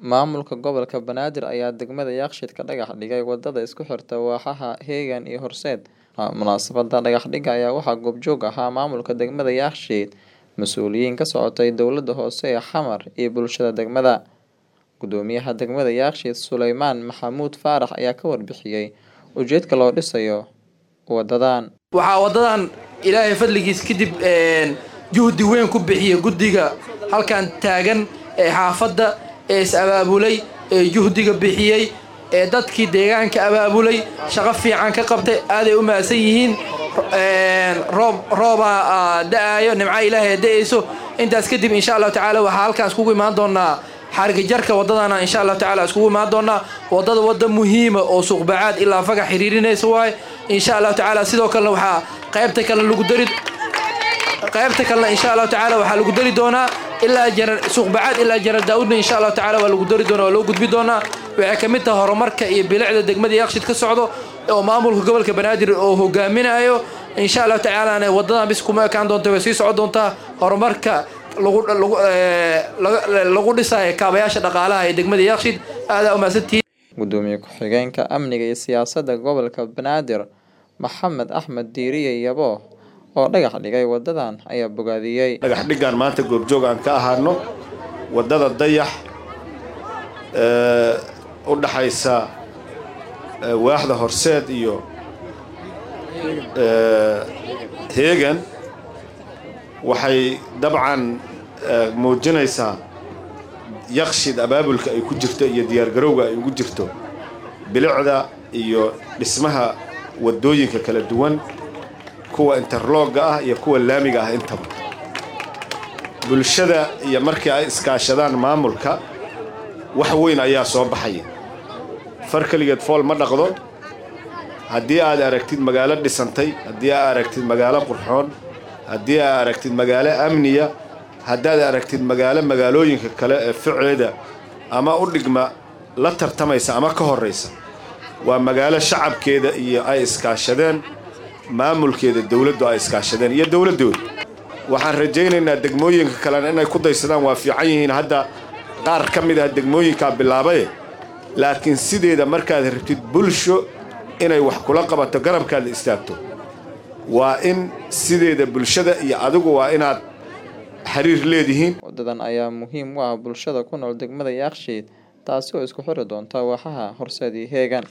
Maamulka gobolka Banaadir ayaa degmada Yakshiid ka dhagax dhigay wadada isku xirta waaxaha Heegan iyo Horseed. Munaasabadda dhagax dhigga ayaa waxaa goobjoog ahaa maamulka degmada Yakshiid, mas'uuliyiin ka socotay dowladda hoose ee Xamar iyo bulshada degmada. Gudoomiyaha degmada Yakshiid Suleymaan Maxamuud Faarax ayaa ka warbixiyay ujeedka loo dhisayo wadadan. waxaa wadadan ilaahay fadligiis kadib juhdi weyn ku bixiya guddiga halkan taagan ee xaafadda ee is abaabulay ee juhdiga bixiyey ee dadkii deegaanka abaabulay shaqo fiican ka qabtay aaday u mahadsan yihiin roob roobaa da-aayo nimca ilaahay da-ayso intaas kadib insha allahu tacaala waxaa halkaan iskugu imaan doonaa xarigajarka wadadana insha allahu tacaala iskugu imaan doonaa wadada wada muhiima oo suuqbacaad ilaa fagax xiriirinaysa waaye insha allahu tacaala sidoo kalena waxaa qaybta kalena lagu dari qaybta kalena insha allahu tacaala waxaa lagu dari doonaa ilaa jarar suuqbacaad ilaa jarar daawudna insha allahu tacaala waa lagu dari doonaa waa loo gudbi doonaa waxay ka mid tahay horumarka iyo bilicda degmada yakshiid ka socdo oo maamulka gobolka banaadir oo hogaaminayo insha allahu tacaalana wadadan bis kuma ekaan doonta way sii socon doontaa horumarka lagu lagu lagu dhisayo kaabayaasha dhaqaalaha ee degmada yakshiid aadaa umahadsantihiin Gudoomiye ku-xigeenka amniga iyo siyaasadda gobolka Banaadir Maxamed Axmed Diiriye Yabo oo dhagax dhigay wadadan ayaa bogaadiyey. dhagax dhiggaan maanta goobjoog aan ka ahaano waddada dayax ee u dhaxaysa ee waaxda horseed iyo ee heegan waxay dabcan ee, muujinaysaa yaqshid abaabulka ay ku jirto iyo diyaargarowga ay ugu jirto bilicda iyo dhismaha waddooyinka kala duwan kuwa interlooga ah iyo kuwa laamiga ah intaba bulshada iyo markii ay iskaashadaan maamulka wax weyn ayaa soo baxaya far keligeed fool ma dhaqdo haddii aad aragtid magaalo dhisantay haddii aad aragtid magaalo qurxoon haddii aad aragtid magaalo amniya haddaad aragtid magaalo magaalooyinka kale ee ficeeda ama u dhigma la tartamaysa ama ka horraysa waa magaalo shacabkeeda iyo ay iskaashadeen maamulkeeda dowladdu ay iskaashadeen iyo dowladdooda waxaan rajaynaynaa degmooyinka kalena inay ku daysadaan waa fiican yihiin hadda qaar ka mid ah degmooyinkaa bilaabaye laakiin sideeda markaad rabtid bulsho inay wax kula qabato garabkaada istaagto waa in sideeda bulshada iyo adigu waa inaad xiriir leedihiin Wadadan ayaa muhiim u ah bulshada ku nool degmada Yakshiid taasi oo isku xiri doonta waaxaha Horseed iyo Heegan.